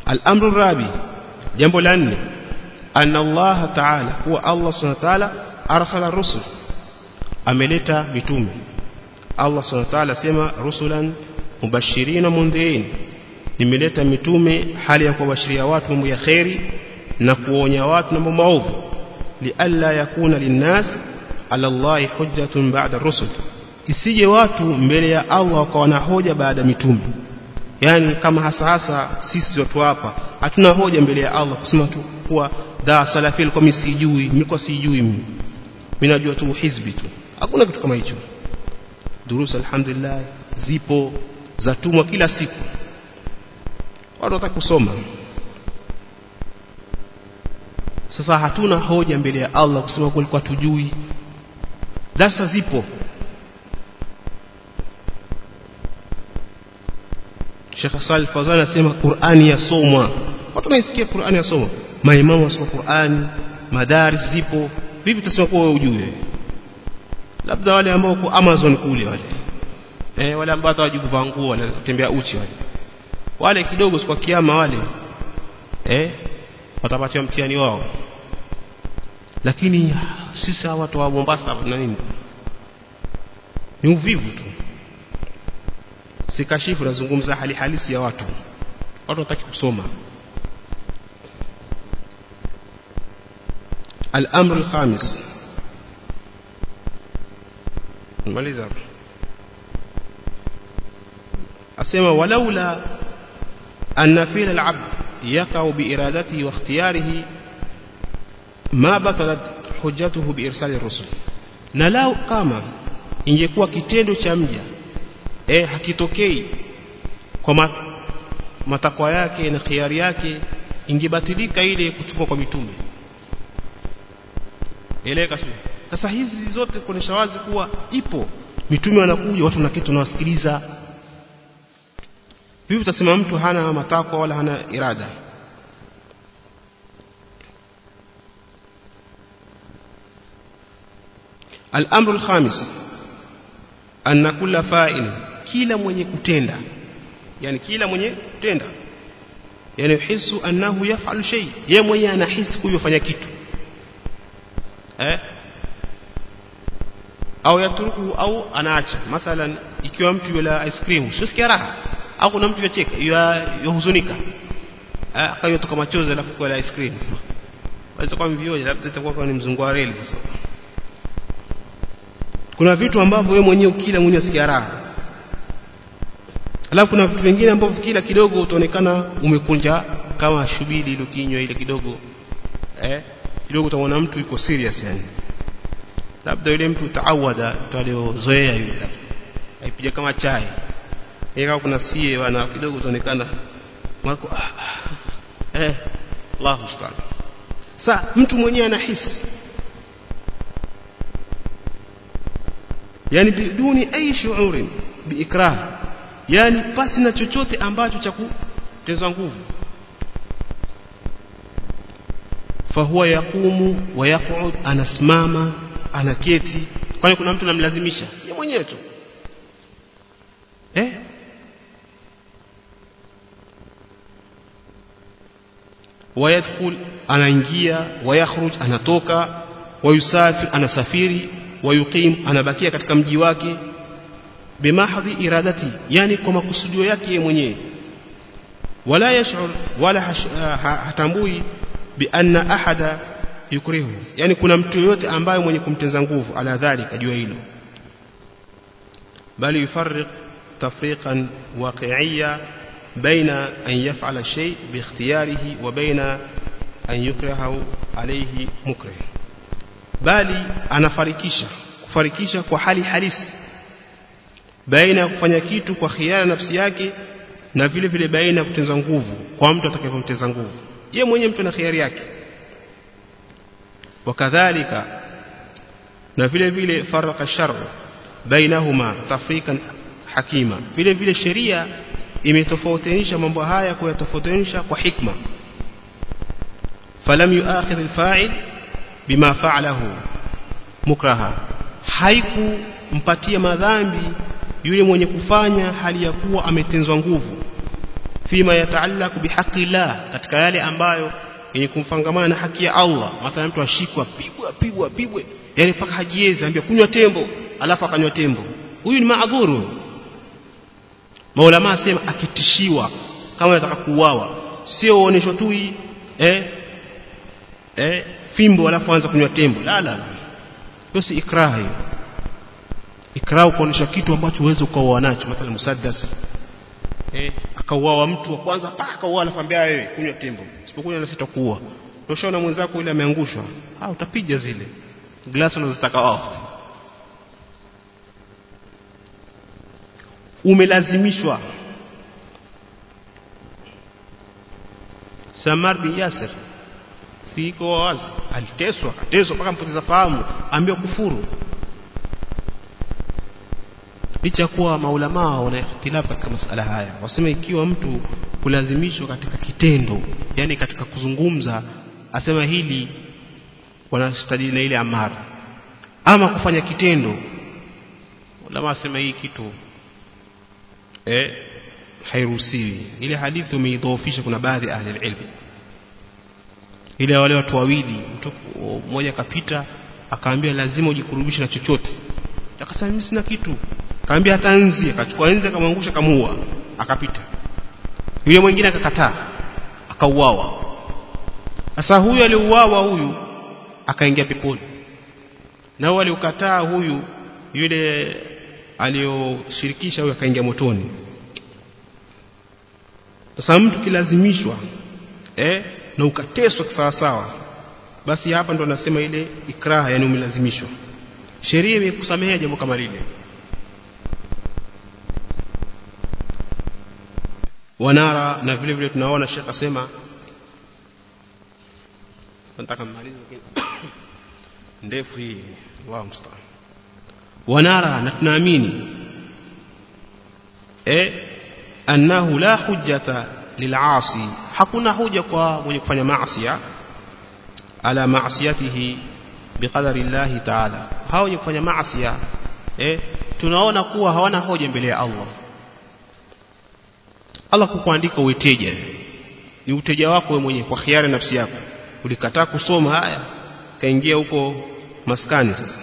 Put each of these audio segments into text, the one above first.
al-amru rabi jambo la nne anna Allah ta'ala huwa Allah subhanahu wa ta'ala arsala rusul ameleta mitume Allah subhanahu wa ta'ala sema rusulan mubashirin wa mundhirin nimeleta mitume hali ya kuwabashiria watu mambo ya khairi na kuonya watu na mambo maovu lialla yakuna linnas ala Allah hujjatun ba'da rusul isije watu mbele ya Allah wakawa na hoja baada mitume yani kama hasa hasa sisi watu hapa hatuna hoja mbele ya Allah kusema tu kuwa da salafil kwa sijui nilikuwa sijui mimi mimi najua tu hizbi tu hakuna kitu kama hicho durusa alhamdulillah zipo zatumwa kila siku watu wataka kusoma sasa hatuna hoja mbele ya Allah kusema kulikuwa tujui darasa zipo Sheikh Salih Fawzan anasema Qur'ani yasomwa watu wanaisikia Qur'ani yasomwa maimamu wasoma Qur'ani madaris zipo vipi tutasema kwa wewe ujue labda wale ambao kwa Amazon kule wale eh wale ambao hawajui kuvaa nguo wanatembea uchi wale wale kidogo kwa kiama wale eh watapatiwa mtihani wao lakini sisi hawa watu wa Mombasa na nini ni uvivu tu sikashifu nazungumza hali halisi ya watu watu wataki kusoma الامر الخامس مaliza asema walaula أن فعل العبد يقع بإرادته واختياره ما بطلت حجته بإرسال الرسل na lao kama ingekuwa kitendo cha mja eh hakitokei kwa matakwa yake na khiari yake ingebatilika ile kutumwa kwa mitume eleka sio sasa hizi zote kuonesha wazi kuwa ipo mitume wanakuja watu na kitu nawasikiliza vipi utasema mtu hana matakwa wala hana irada الامر الخامس ان كل فاعل kila mwenye kutenda yani kila mwenye kutenda yani hisu annahu yaf'al shay yeye mwenye anahisi kuyofanya kitu eh au yatruku au anaacha mathalan ikiwa mtu yula ice cream sisikia raha au kuna mtu yacheka yahuzunika eh akayotoka machozi alafu kwa ice cream waweza kwa mvioje labda itakuwa ni mzungu wa reli sasa kuna vitu ambavyo wewe mwenyewe kila mwenyewe usikia raha alafu kuna vitu vingine ambavyo kila kidogo utaonekana umekunja kama shubili ile kinywa ile kidogo eh kidogo utaona mtu yuko serious yani labda yule mtu taawada taliozoea yule labda aipiga kama chai ikawa kuna sie wana kidogo utaonekana marko ah, ah, eh Allahu musta'an sa mtu mwenyewe anahisi yani biduni ai shuurin biikrah yani pasi na chochote ambacho cha kuteza nguvu fahuwa yaqumu wa yaq'ud anasimama anaketi kwani kuna mtu anamlazimisha yeye mwenyewe tu eh wayadkhul anaingia wayakhruj anatoka wayusafir anasafiri wayuqim anabakia katika mji wake bimahdhi iradati yani kwa makusudio yake yeye mwenyewe wala yash'ur wala hatambui bi anna ahada yukrihu yani kuna mtu yote ambaye mwenye kumtenza nguvu ala dhalika jua hilo bali yufarriq tafriqan waqi'iyya baina an yaf'ala shay bi ikhtiyarihi wa baina an yukrahu alayhi mukrih bali anafarikisha kufarikisha kwa hali halisi baina ya kufanya kitu kwa khiara nafsi yake na vile vile baina ya kutenza nguvu kwa mtu atakayemteza nguvu yeye mwenyewe mtu na khiari yake wakadhalika na vile vile faraka shar bainahuma tafrikan hakima vile vile sheria imetofautisha mambo haya kwa tofautisha kwa hikma falam yuakhidh alfa'il bima fa'alahu mukraha haikumpatia madhambi yule mwenye kufanya hali ya kuwa ametenzwa nguvu fima yataallaq bihaqi Allah katika yale ambayo yenye kumfangamana na haki ya Allah mathalan mtu ashikwa pigwa pigwa pigwe yani mpaka hajiwezi ambia kunywa tembo alafu akanywa tembo huyu ni maadhuru maulama asema akitishiwa kama anataka kuuawa sio uonesho tu hii eh eh fimbo alafu anza kunywa tembo la la hiyo si ikraha hiyo ikraha kuonesha kitu ambacho uweze ukauoa nacho mathalan musaddas eh akauawa mtu wa kwanza pa akauawa anakuambia wewe kunywa tembo isipokunywa na sitakuua ushaona mwenzako yule ameangushwa ah utapiga zile glasi unazotaka wao umelazimishwa Samar bin Yasir siko wazi aliteswa akateswa mpaka mpoteza fahamu ambiwa kufuru licha kuwa maulama wana ikhtilafu katika masala haya wasema ikiwa mtu kulazimishwa katika kitendo yani katika kuzungumza asema hili wanastadili na ile amara ama kufanya kitendo ulama asema hii kitu eh hairuhusiwi ile hadithi umeidhoofisha kuna baadhi ya ahli ilmu ile wale watu wawili mtu mmoja akapita akaambia lazima ujikurubishe na chochote akasema mimi sina kitu akaambia hata nzi akachukua nzi akamwangusha kamuua akapita yule mwingine akakataa akauawa sasa huyu aliuawa huyu akaingia peponi na huyu aliukataa huyu yule aliyoshirikisha huyu akaingia motoni sasa mtu kilazimishwa eh na ukateswa sawa sawa basi hapa ndo nasema ile ikraha yani umelazimishwa sheria imekusamehea jambo kama lile wanara na vile vile tunaona shekha sema nataka mmalize ndefu hii Allahu musta'an wanara na tunaamini eh annahu la hujjata lil'asi hakuna hoja kwa mwenye kufanya maasi ala maasiyatihi biqadari Allah ta'ala hao wenye kufanya maasi eh tunaona kuwa hawana hoja mbele ya Allah Allah kukuandika uiteja ni uteja wako wewe mwenyewe kwa khiari nafsi yako ulikataa kusoma haya kaingia huko maskani sasa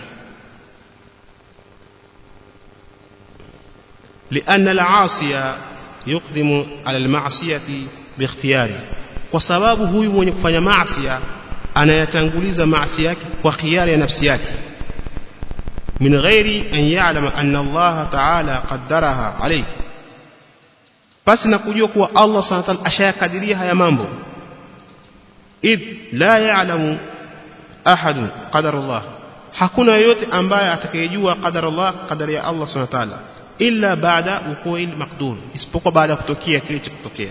لأن العاصي يقدم على المعصية باختياره kwa sababu huyu mwenye kufanya maasi anayatanguliza maasi yake kwa khiari ya nafsi yake min ghairi an ya'lama anna Allah ta'ala qaddaraha alayhi basi na kujua kuwa Allah subhanahu wa ta'ala ashayakadiria haya mambo id la ya'lamu ahad qadara Allah hakuna yote ambaye atakayejua qadara Allah qadari ya Allah subhanahu wa ta'ala illa baada wuqu'il maqdur isipokuwa baada ya kutokea kile cha kutokea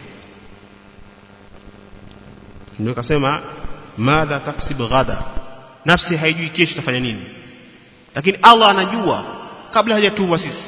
ndio kasema madha taksib ghada nafsi haijui kesho itafanya nini lakini Allah anajua kabla hajatuma sisi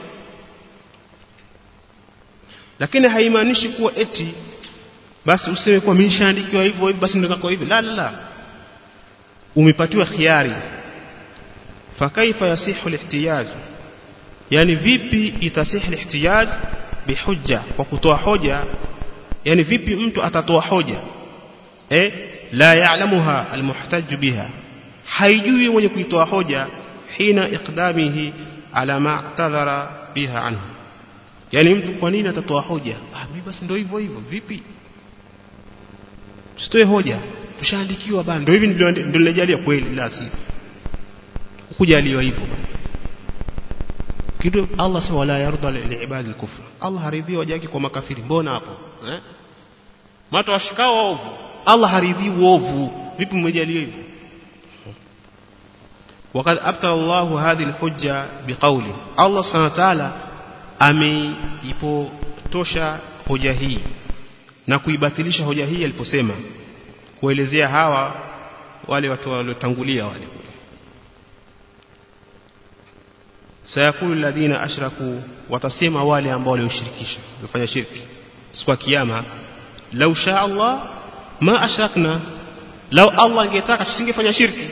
lakini haimaanishi kuwa eti basi useme kuwa mimi nishaandikiwa hivyo hivyo basi ndio kwa hivyo la la la umepatiwa khiari fakaifa yasihu lihtiyaj yani vipi itasihi lihtiyaj bihujja kwa kutoa hoja yani vipi mtu atatoa hoja eh la ya'lamuha almuhtaj biha haijui mwenye kuitoa hoja hina iqdamihi ala ma i'tadhara biha anhu yani mtu kwa nini atatoa hoja ah mimi basi ndio hivyo hivyo vipi tusitoe hoja tushaandikiwa bana ndio hivi ndio nilejalia kweli la si kujaliwa hivyo kitu Allah sawa la yarda liibadi al-kufr Allah haridhi wajaki kwa makafiri mbona hapo eh matu washikao ovu Allah haridhi uovu vipi mmejaliwa hivyo وقد أبطل الله هذه الحجة بقوله الله سبحانه وتعالى ameipotosha hoja hii na kuibatilisha hoja hii aliposema kuelezea hawa wale watu waliotangulia wale sayakulu alladhina ashraku watasema wale ambao walioshirikisha wafanya shirki siku ya kiyama lau sha Allah ma ashrakna lau Allah angetaka tusingefanya shirki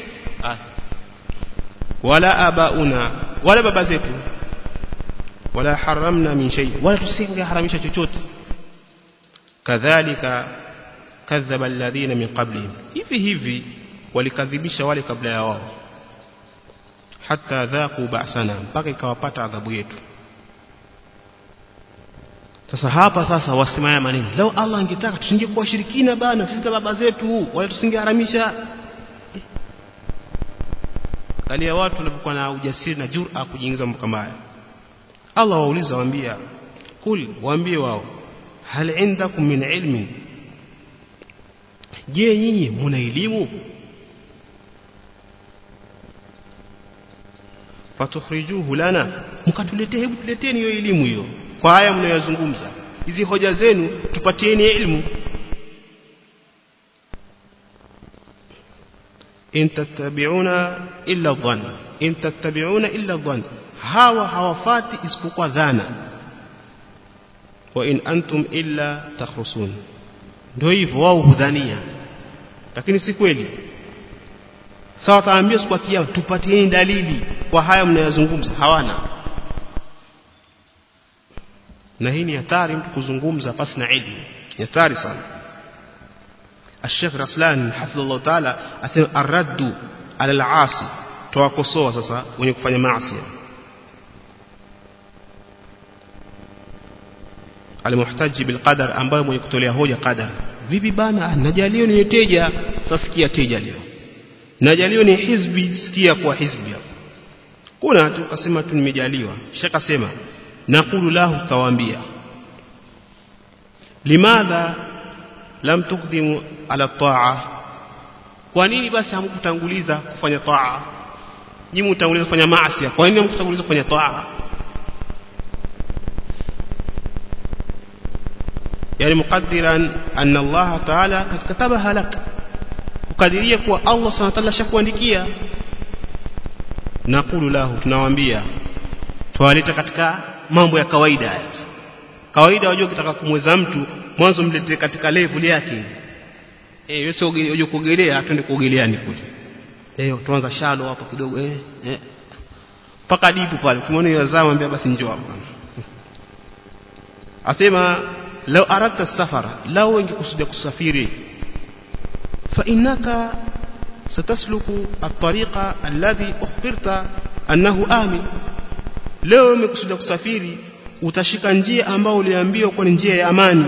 wala abauna wala baba zetu wala haramna min shay wala tusingeharamisha chochote kadhalika kadhaba alladhina min qablihim hivi hivi walikadhibisha wale kabla ya wao hata dhaku ba'sana mpaka ikawapata adhabu yetu sasa hapa sasa wasimaya maneno leo Allah angetaka tusingekuwa shirikina bana sisi baba zetu wala tusingeharamisha kalia watu walipokuwa na ujasiri na jura kujiingiza mambo kama haya Allah wauliza waambia kul waambie wao hal indakum min ilmin je nyinyi mna elimu fatukhrijuhu lana mkatuletee hebu tuleteni hiyo elimu hiyo kwa haya mnayozungumza hizi hoja zenu tupatieni elimu in tattabi'una illa dhann in tattabi'una illa dhann hawa hawafati isipokuwa dhana wa in antum illa takhrusun ndio hivyo wao hudhania lakini si kweli sawa taambia siku kiyama tupatieni dalili kwa haya mnayozungumza hawana na hii ni hatari mtu kuzungumza pasi na ilmu ni hatari sana الشيخ رسلان حفظه الله تعالى asema arraddu ala al-asi tuwakosoa sasa wenye kufanya maasi almuhtaji bilqadar ambayo mwenye kutolea hoja qadar vipi bana najalio ni teja sasa sikia teja leo najalio ni hizbi sikia kwa hizbi hapo kuna tu kasema tu nimejaliwa shaka sema naqulu lahu tawaambia limadha lam tuqdimu ala taa kwa nini basi hamkutanguliza kufanya taa nyinyi mtanguliza kufanya maasi kwa nini hamkutanguliza kufanya taa yani muqaddiran anna Allah ta'ala katabaha lak ukadiria kuwa Allah subhanahu wa ta'ala shakuandikia naqulu lahu tunawaambia tuwaleta katika mambo ya kawaida haya kawaida wajua ukitaka kumweza mtu mwanzo mletee katika level yake eh wewe sio uje kuogelea twende kuogeleani kule eh tuanza shalo hapo kidogo eh eh paka dipu pale ukimwona yazama ambia basi njoo hapa asema law aradta safara law ungekusudia kusafiri fa innaka satasluku at-tariqa alladhi ukhbirta annahu amin leo umekusudia kusafiri utashika njia ambayo uliambiwa kwa njia ya amani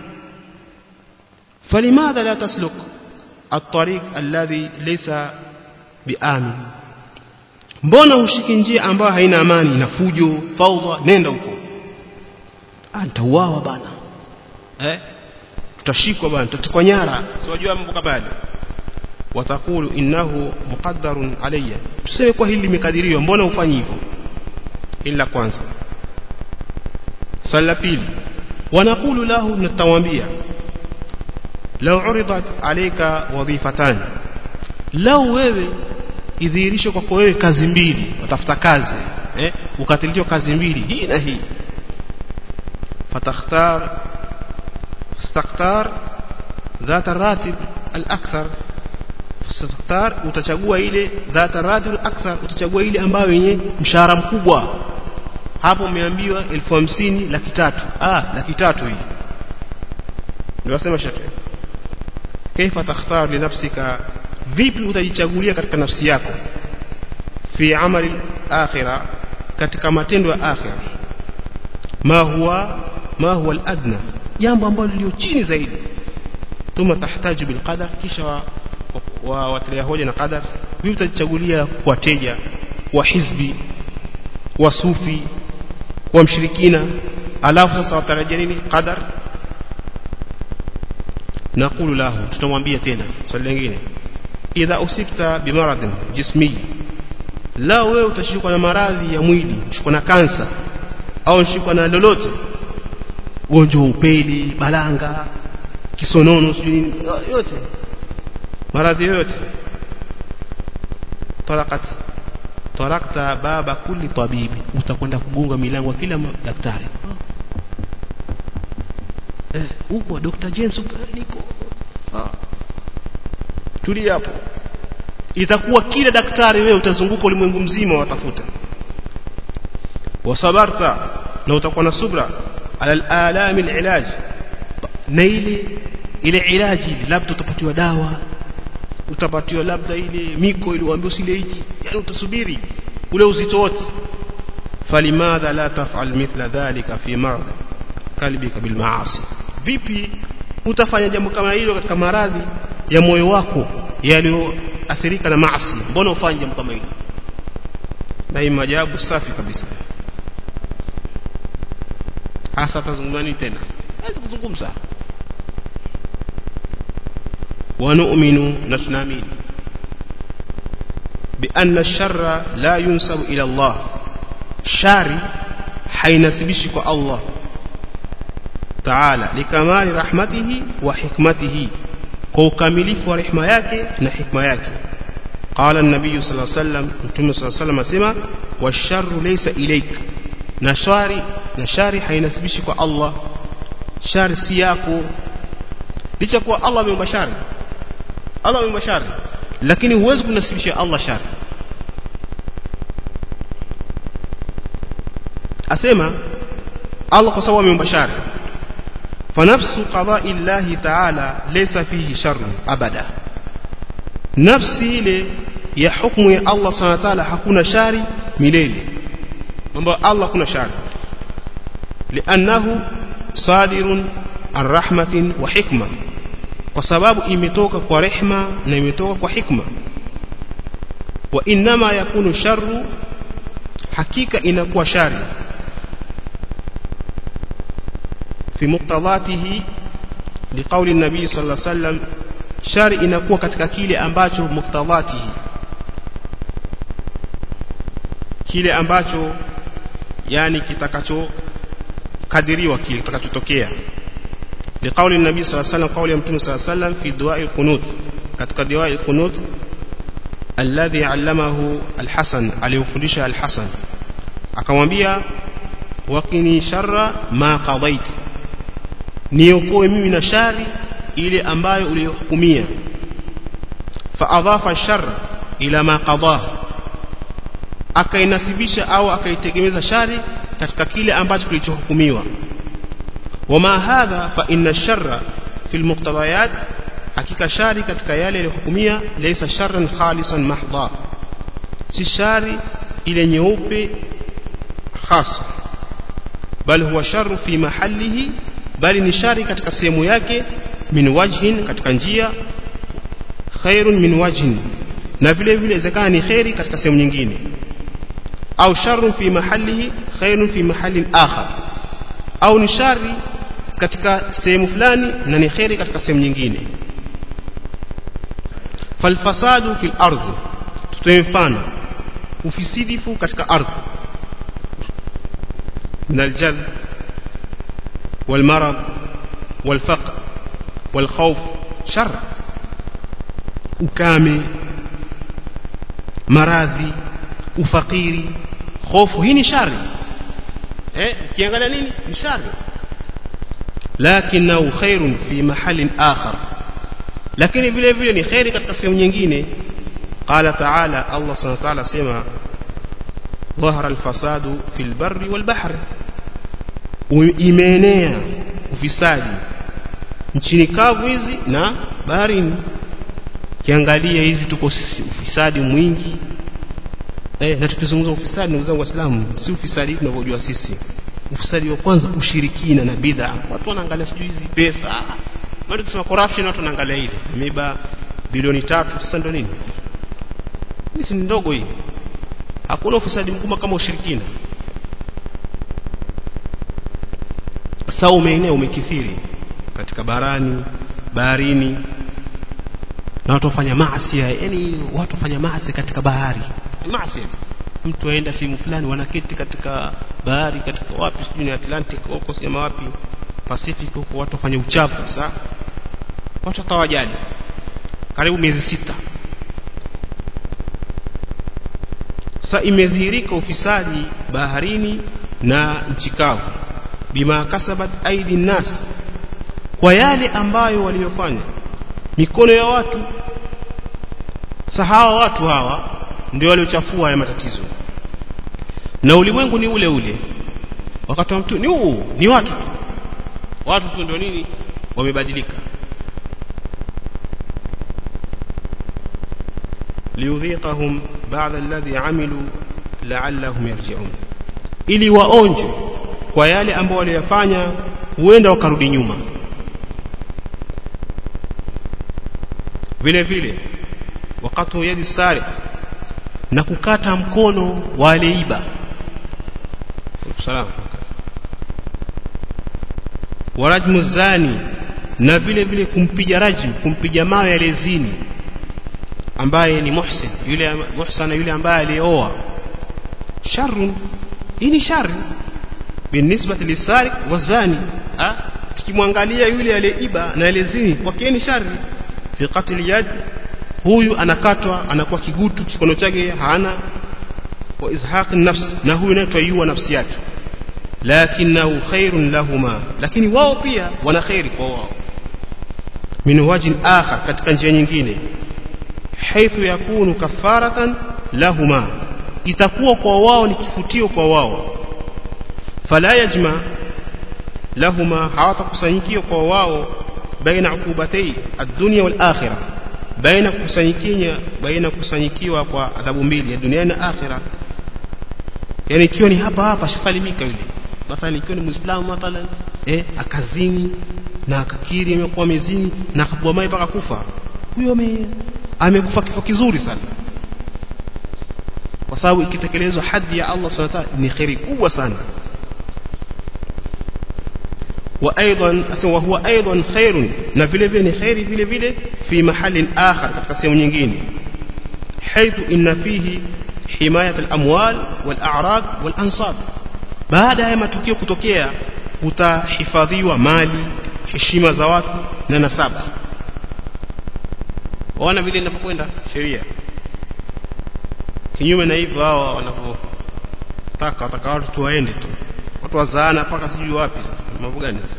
فلماذا لا تسلك الطريق الذي ليس بآمن mbona ushiki njia ambayo haina amani na fujo faudha nenda huko ah nitauawa bana eh tutashikwa bana tutatikwa nyara siwajua mambo kama yale watakulu innahu muqaddarun alayya tuseme kwa hili limekadiriwa mbona ufanyi hivyo ila kwanza swali la pili wanakulu lahu natawaambia لو عرضت عليك وظيفتان لو wewe idhihirishe kwako wewe kazi mbili watafuta kazi eh ukatilizwa kazi mbili hii na hii fatakhtar fastakhtar ذات الراتب الاكثر fastakhtar utachagua ile ذات الراتب الاكثر utachagua ile ambayo yenye mshahara mkubwa hapo umeambiwa 1050 laki tatu ah laki tatu hii ndio wasema shekhe kaifa takhtar li nafsika vipi utajichagulia katika nafsi yako fi amali akhira katika matendo ya akhira ma huwa ma huwa al-adna jambo ambalo lilio chini zaidi thumma tahtaju bil qadar kisha wa, wa watilia hoja na qadar vipi utajichagulia kwa teja wa hizbi wa sufi wa mshirikina alafu sasa watarajia nini qadar نقول له tutamwambia tena swali lingine idha usikta bimaradin jismi la wewe utashikwa na maradhi ya mwili ushikwa na kansa au ushikwa na lolote ugonjwa upeli balanga kisonono sijui yote maradhi yote tarakat tarakta baba kulli tabibi utakwenda kugonga milango ya kila daktari eh huko Dr. James niko sawa tulia hapo itakuwa kila daktari wewe utazunguka ulimwengu mzima watafuta wasabarta na utakuwa na subra ala al-alam al-ilaj na ile ile ilaji ile labda utapatiwa dawa utapatiwa labda ile miko ile uambiwa usile hiki yani utasubiri ule uzito wote falimadha la taf'al mithla dhalika fi marad kalbika bil maasi vipi utafanya jambo kama hilo katika maradhi ya moyo wako yaliyoathirika na maasi mbona ufanye jambo kama hilo na hii majabu safi kabisa hasa tazungumza nini tena hawezi kuzungumza ونؤمن نتنامين بأن الشر لا ينسب إلى الله شاري حينسبشك الله تعالى لكمال رحمته وحكمته كوكاملف ورحمة yake na hikma yake قال النبي صلى الله عليه وسلم متى صلى الله عليه وسلم اسمع والشر ليس إليك نشاري نشاري حينسبشك الله shari si yako licha kuwa Allah ameumba shari Allah ameumba shari lakini huwezi kunasibisha Allah shari asema Allah kwa sababu ameumba shari فنفس قضاء الله تعالى ليس فيه شر أبدا نفسي ile ya hukumu ya Allah subhanahu wa ta'ala hakuna shari milele mambo Allah kuna shari لأنه صادر عن رحمة وحكمة kwa sababu imetoka kwa rehma na imetoka kwa hikma wa inma yakunu sharru hakika inakuwa shari fi muqtadatihi liqauli an-nabi sallallahu alayhi wasallam shari inakuwa katika kile ambacho muqtadatihi kile ambacho yani kitakacho kadiriwa kile kitakachotokea لقول النبي صلى الله عليه وسلم قول يمتون صلى الله عليه وسلم في دعاء القنوت katika دعاء القنوت الذي علمه الحسن aliyofundisha الحسن akamwambia waqini sharra ma qadait niokoe mimi na shari ile ambayo uliyohukumia fa adhafa shar ila ma qada akainasibisha au akaitegemeza shari katika kile ambacho kilichohukumiwa وما هذا فإن الشر في المقتضيات حقيقة شاري katika yale yaliyohukumia laysa sharran khalisan mahdha si shari ile nyeupe hasa bal huwa sharru fi mahallihi bali ni shari katika sehemu yake min wajhin katika njia khairun min wajhin na vile vile zakana ni khairi katika sehemu nyingine au sharrun fi mahallihi khairun fi mahallin akhar au ni shari katika sehemu fulani na ni khairi katika sehemu nyingine falfasadu fil ardhi tutoe mfano ufisidifu katika ardhi من الجذب والمرض والفقر والخوف شر ukame maradhi ufakiri hofu hii ni shari eh kiangalia nini ni shari lakinahu khairun fi mahalin akhar lakini vile vile ni khairi katika sehemu nyingine qala ta'ala Allah subhanahu wa ta'ala sema ظهر الفساد في البر والبحر imeenea ufisadi nchini kavu hizi na baharini kiangalia hizi tuko ufisadi mwingi eh na tukizungumza ufisadi ndugu zangu waislamu si ufisadi tunavyojua sisi ufisadi wa kwanza ushirikina na bid'a watu wanaangalia sijui hizi pesa maana tukisema corruption watu wanaangalia ile ameba bilioni tatu sasa ndio nini hii si ndogo hii hakuna ufisadi mkubwa kama ushirikina sasa umeenea umekithiri katika barani baharini na watu wafanya maasi yani watu wafanya maasi katika bahari maasi mtu aenda sehemu fulani wanaketi katika bahari katika wapi sijui ni Atlantic huko sema wapi Pacific huko watu wafanya uchafu sasa watu watawajali karibu miezi sita sasa imedhihirika ufisadi baharini na nchi kavu bima kasabat aidi nas kwa yale ambayo waliyofanya mikono ya watu sahawa watu hawa ndio waliochafua haya matatizo na ulimwengu ni ule ule wakati wa mtu ni huu ni watu tu watu tu ndio nini wamebadilika liyudhiqahum ba'da alladhi amilu la'allahum yarji'un ili waonje kwa yale ambao waliyafanya huenda wakarudi nyuma vile vile wakati yadi sariq na kukata mkono wa aliyeiba salam warajmu zani na vile vile kumpiga rajmu kumpiga mawe aliyezini ambaye ni muhsin yule muhsana yule ambaye alioa sharrun hii ni shari binisbati lisariq wazani tukimwangalia yule aliyeiba na aliyezini kwake ni shari fi qatl yad huyu anakatwa anakuwa kigutu kikono chake hana wa izhaq nafs na huyu naye twaiua nafsi yake lakinahu khairun lahuma lakini wao pia wana khairi kwa wao min wajin akhar katika njia nyingine haithu yakunu kafaratan lahuma itakuwa kwa wao ni kifutio kwa wao fala yajma lahuma hawatakusanyikiwa kwa wao baina ukubatei ad-dunya wal akhirah baina kusanyikiwa baina kusanyikiwa kwa adhabu mbili ya dunia na akhirah yani ikiwa ni hapa hapa shasalimika yule mathalan ikiwa ni muislamu mathalan eh akazini na akakiri amekuwa mezini na akabwa mai mpaka kufa huyo amekufa kifo kizuri sana kwa sababu ikitekelezwa hadhi ya Allah subhanahu wa ta'ala ni khairi kubwa sana وايضا وهو ايضا خير na vile vile ni khairi vile vile fi mahali akhar katika sehemu nyingine حيث ان فيه حمايه الاموال والاعراض والانصاب baada ya matukio kutokea utahifadhiwa mali heshima za watu na nasaba waona vile inapokwenda sheria kinyume na hivyo hao wanavyotaka wataka watu tuwaende tu watu wazaana mpaka sijui wapi sasa mambo gani sasa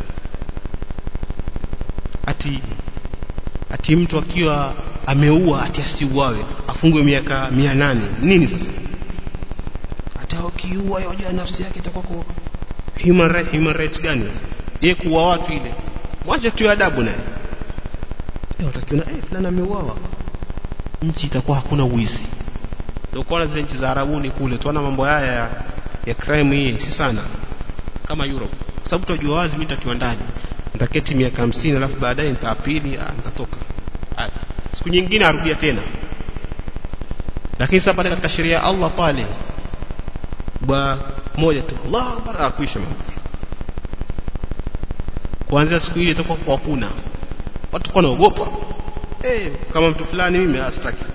ati ati mtu akiwa ameua ati asiuawe afungwe miaka 800 nini sasa hata ukiua yajua nafsi yake itakuwa kwa human right human right gani sasa yeye kuua watu ile mwache tu adabu naye leo utakiona eh fulani ameuawa nchi itakuwa hakuna uwizi ndio kwa zile nchi za Arabuni kule tuona mambo haya ya, ya crime hii si sana kama Europe kwa sababu tunajua wazi mimi nitakiwa ndani nitaketi miaka 50 alafu baadaye nitaapili nitatoka siku nyingine arudia tena lakini sasa pale katika sheria ya Allah pale ba moja tu Allah akbar akuisha mambo kuanzia siku ile itakuwa kwa kuna watu kwa naogopa eh kama mtu fulani mimi astaki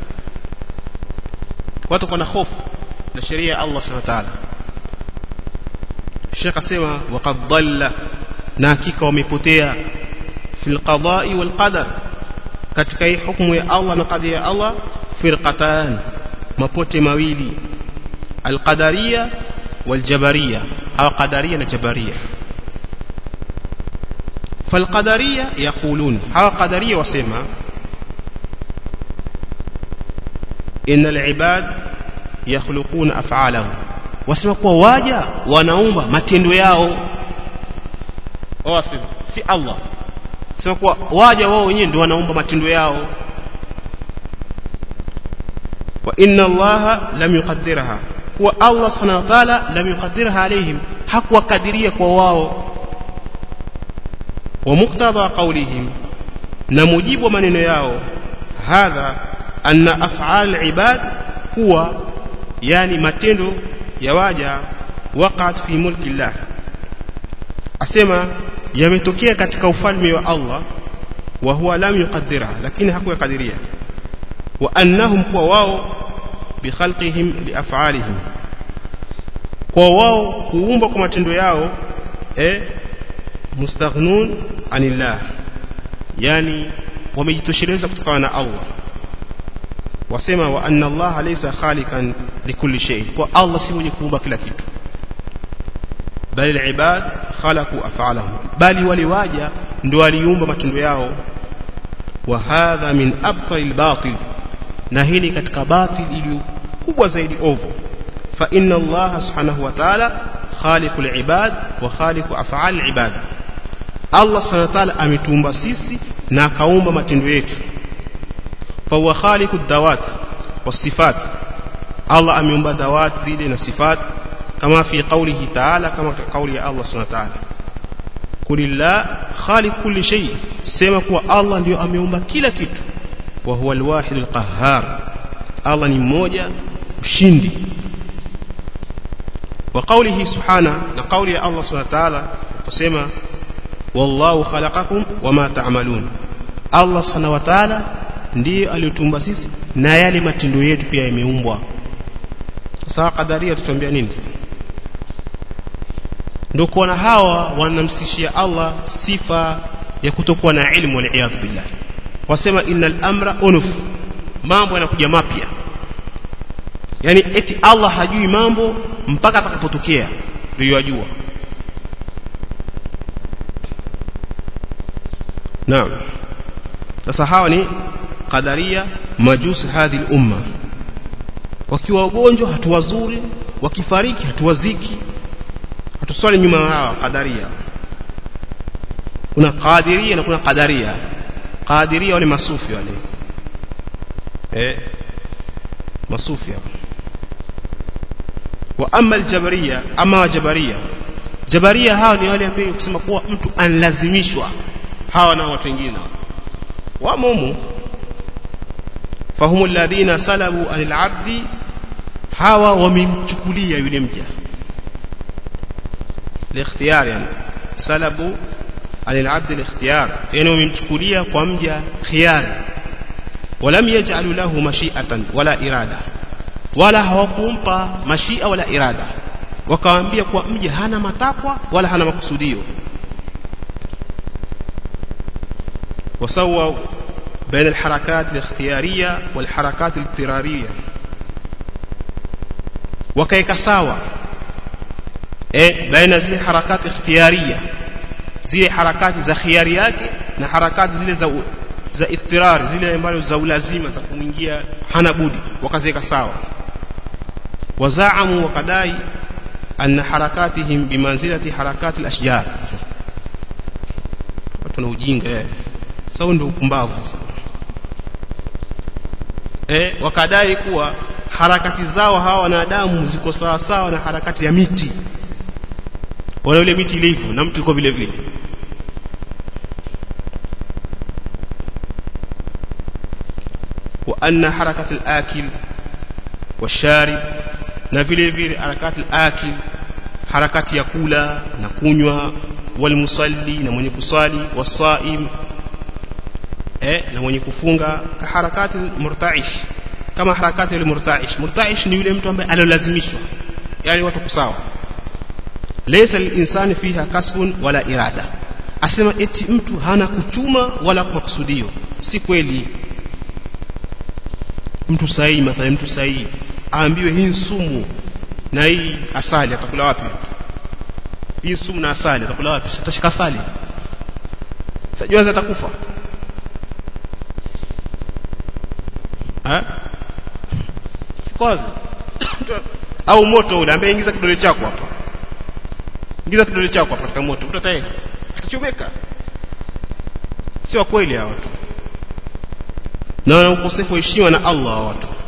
watu kwa na hofu na sheria ya Allah subhanahu wa ta'ala Sheikh asema waqad dhalla na hakika wamepotea fil qada'i wal qadar katika hii hukumu ya Allah na kadhi ya Allah firqatan mapote mawili alqadariya waljabariya au qadariya na jabariya فالقدريه يقولون ها قدريه وسما ان العباد يخلقون افعالهم wasema kuwa waja wanaumba matendo yao wasema si Allah sema kuwa waja wao wenyewe ndio wanaumba matendo yao wa inna Allah lam yuqaddirha kuwa Allah subhanahu wa ta'ala lam yuqaddirha alaihim hakuwakadiria kwa wao wa muqtada qawlihim na mujibu wa maneno yao hadha anna af'al ibad huwa yani matendo ya waja waqat fi mulki Allah asema yametokea katika ufalme wa Allah wa huwa lam yuqaddira lakini hakuyakadiria wa annahum kwa wao bi khalqihim li af'alihim kwa wao kuumba kwa matendo yao eh mustaghnun anillah yani wamejitosheleza kutokana na Allah wasema wa anna Allah laysa khaliqan likulli shay kwa Allah si mwenye kuumba kila kitu bali alibad khalaqu af'alahum bali wale waja ndio waliumba matendo yao wa hadha min abtal albatil na hili katika batil iliyo kubwa zaidi ovu fa inna Allah subhanahu wa ta'ala khaliqul ibad wa khaliqu af'al alibad Allah subhanahu wa ta'ala ametuumba sisi na akaumba matendo yetu fa huwa khaliqud dawat wasifat Allah ameumba dawat zile na sifat kama fi qawlihi ta'ala kama kauli ya Allah subhanahu wa ta'ala kulillah khaliq kulli shay sema kuwa Allah ndio ameumba kila kitu wa huwa alwahid alqahhar Allah ni mmoja mshindi wa qawlihi subhana na qawli ya Allah subhanahu wa ta'ala kusema wallahu khalaqakum wama ta'malun Allah subhanahu wa ta'ala ndiye aliyotumba sisi na yale matendo yetu pia yameumbwa sasa kadaria tutuambia nini sasa ndio kuona hawa wanamsishia Allah sifa ya kutokuwa na ilmu wal billah wasema innal amra unuf mambo yanakuja mapya yani eti Allah hajui mambo mpaka atakapotokea ndio yajua naam sasa hawa ni qadaria majusi hadhi umma wakiwa wagonjwa hatuwazuri wakifariki hatuwaziki hatuswali nyuma hawa qadaria kuna qadiria na kuna qadaria qadiria wale masufi wale eh masufi wa amma aljabaria ama jabaria jabaria hawa ni wale ambao kusema kuwa mtu anlazimishwa hawa na watu wengine wamo humu fahumu alladhina salabu anil abdi hawa wamemchukulia yule mja الاختيار يعني سلبوا عن العبد الاختيار يعني وممchukulia kwa mja khiyari ولم يجعلوا له مشيئة ولا إرادة ولا hawakumpa mashia wala irada wakawaambia kwa mja hana matakwa wala hana makusudio وسووا بين الحركات الاختيارية والحركات الاضطرارية وكيك sawa eh baina zile harakati ikhtiyariya zile harakati za khiari yake na harakati zile za za ittirar zile ambazo za ulazima za kuingia hana budi wakaziweka sawa wazaamu wakadai anna harakatihim bimanzilati harakati al-ashjar watu na ujinga eh sawa ndio ukumbavu eh wakadai kuwa harakati zao hawa wanadamu ziko sawa sawa na harakati ya miti wala ile miti ilivyo na mtu yuko vile vile wa anna harakati al-akil washarib na vile vile harakati al-akil harakati ya kula na kunywa walmusalli na mwenye kusali wasaim eh na mwenye kufunga ka harakati murtaish kama harakati ile murtaish murtaish ni yule mtu ambaye alolazimishwa yani watu kusawa laysa linsani fiha kasbun wala irada asema eti mtu hana kuchuma wala makusudio si kweli mtu sahihi mathalan mtu sahihi aambiwe hii sumu na hii asali atakula wapi hii sumu na asali atakula wapi atashika asali sajua atakufa ha sikoza au moto ule ambaye ingiza kidole chako hapa ingiza kidole chako hapa katika moto utatae atachomeka sio kweli hawa watu na ukosefu wa heshima na Allah wa watu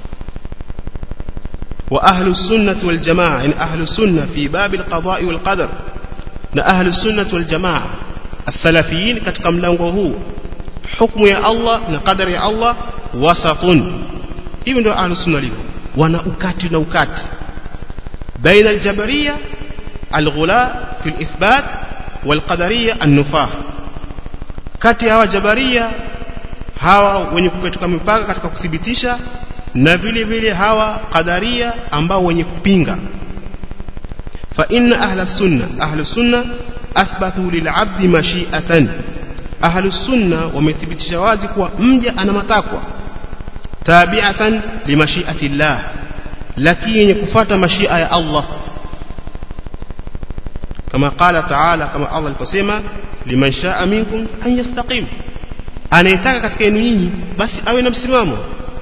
wa ahlu sunnah wal jamaa in ahlu sunnah fi bab al qada wal qadar na ahlu sunnah wal jamaa as-salafiyin katika mlango huu hukumu ya Allah na qadari ya Allah wasatun hivi ndio ahlu sunna livyo wana ukati na ukati baina al-jabariyya al-ghula fi al-ithbat wal-qadariyya an-nufah kati ya jabariyya hawa wenye kupetuka mipaka katika kuthibitisha na vile vile hawa qadaria ambao wenye kupinga fa inna ahla sunna ahlu sunna athbathu lil'abdi mashi'atan ahlu sunna wamethibitisha wazi kuwa mja ana matakwa tabi'atan limashi'ati llah lakini yenye kufuata mashia ya Allah kama qala ta'ala kama Allah aliposema liman sha'a minkum an yastaqim anayetaka katika yenu nyinyi basi awe na msimamo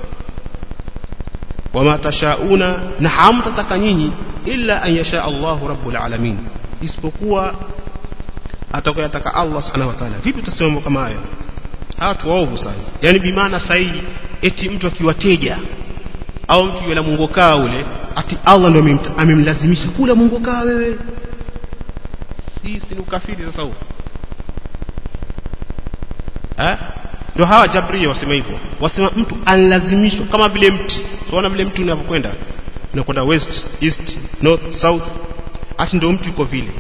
wama tashauna na hamtataka nyinyi illa an yasha Allahu rabbul alamin isipokuwa atakayotaka Allah subhanahu wa ta'ala vipi utasema mambo kama hayo watu waovu sana yani bimaana sahihi eti mtu akiwateja au mtu yule mungokaa ule ati Allah ndio amemlazimisha kula mungokaa wewe si si ukafiri sasa huo eh ndio hawa jabria wasema hivyo wasema mtu analazimishwa kama vile mti tunaona vile mtu unapokwenda unakwenda west east north south ati ndio mtu uko vile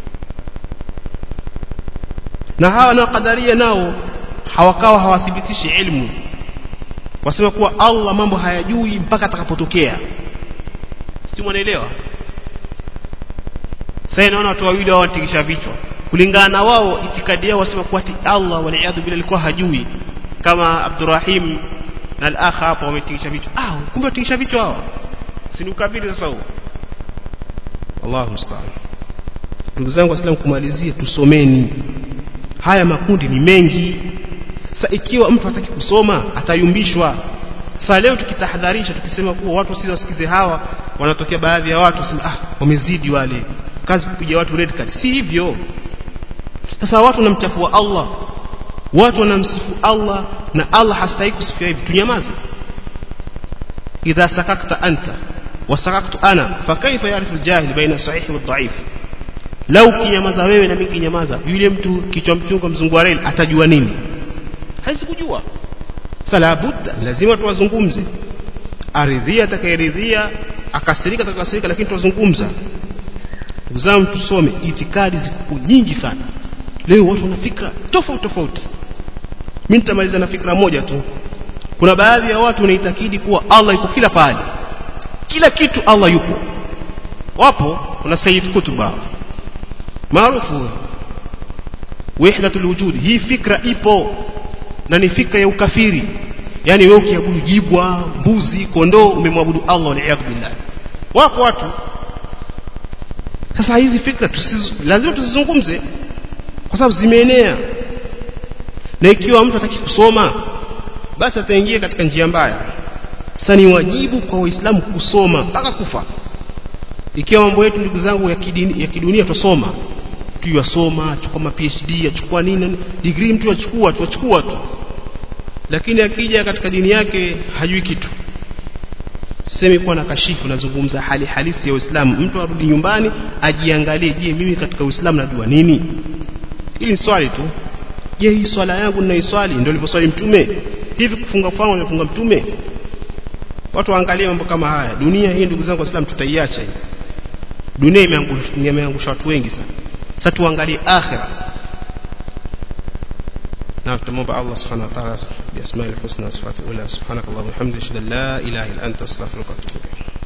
na hawa na kadaria nao hawakawa hawathibitishi ilmu wasema kuwa Allah mambo hayajui mpaka atakapotokea sisi mwanaelewa sasa naona watu wawili hao watikisha vichwa kulingana na wao itikadi yao wasema kuwa ati Allah waliadhu bila alikuwa hajui kama Abdurrahim na al-akha hapo wametikisha vichwa ah kumbe watikisha vichwa hawa si ni ukafiri sasa huo Allahu musta'an ndugu zangu waislamu kumalizia tusomeni haya makundi ni mengi sasa ikiwa mtu hataki kusoma atayumbishwa sasa leo tukitahadharisha tukisema kuwa watu sisi wasikize hawa wanatokea baadhi ya watu sema ah wamezidi wale kazi kupiga watu red card si hivyo sasa watu wanamchafua Allah watu wanamsifu Allah na Allah hastahili kusifiwa hivi tunyamaze idha sakakta anta wasakaktu ana fakaifa yarifu aljahil baina sahihi wa dhaif lau kinyamaza wewe na mimi kinyamaza yule mtu kichwa mchunga mzungu wa reli atajua nini hawezi kujua sala budda lazima tuwazungumze aridhia atakayeridhia akasirika atakasirika lakini tuwazungumza ndugu zangu tusome itikadi ziko nyingi sana leo watu wana fikra tofauti tofauti mimi nitamaliza na fikra moja tu kuna baadhi ya watu wanaitakidi kuwa Allah yuko kila pahali kila kitu Allah yupo wapo kuna Sayyid Kutuba maarufu wahdatul wujud hii fikra ipo na ni fikra ya ukafiri yani wewe ukiabudu jibwa mbuzi kondoo umemwabudu Allah waliyadhu billah wapo watu sasa hizi fikra tusiz, lazima tuzizungumze kwa sababu zimeenea na ikiwa mtu hataki kusoma basi ataingia katika njia mbaya sasa ni wajibu kwa waislamu kusoma mpaka kufa ikiwa mambo yetu ndugu zangu ya, kidini, ya kidunia tusoma tu yasoma achukua ma PhD achukua nini degree mtu achukua tu achukua tu lakini akija katika dini yake hajui kitu semi kuwa na kashifu nazungumza hali halisi ya Uislamu mtu arudi nyumbani ajiangalie je mimi katika Uislamu najua nini hili ni swali tu je hii swala yangu ninaiswali ndio alivyoswali mtume hivi kufunga kwangu alifunga mtume watu waangalie mambo kama haya dunia hii ndugu zangu waislamu tutaiacha hii dunia imeangusha watu wengi sana sasa tuangalie akhira na tumomba Allah subhanahu wa ta'ala bi asma'il husna wa sifatil ula subhanakallahumma wa bihamdika la ilaha illa anta astaghfiruka wa atubu ilayk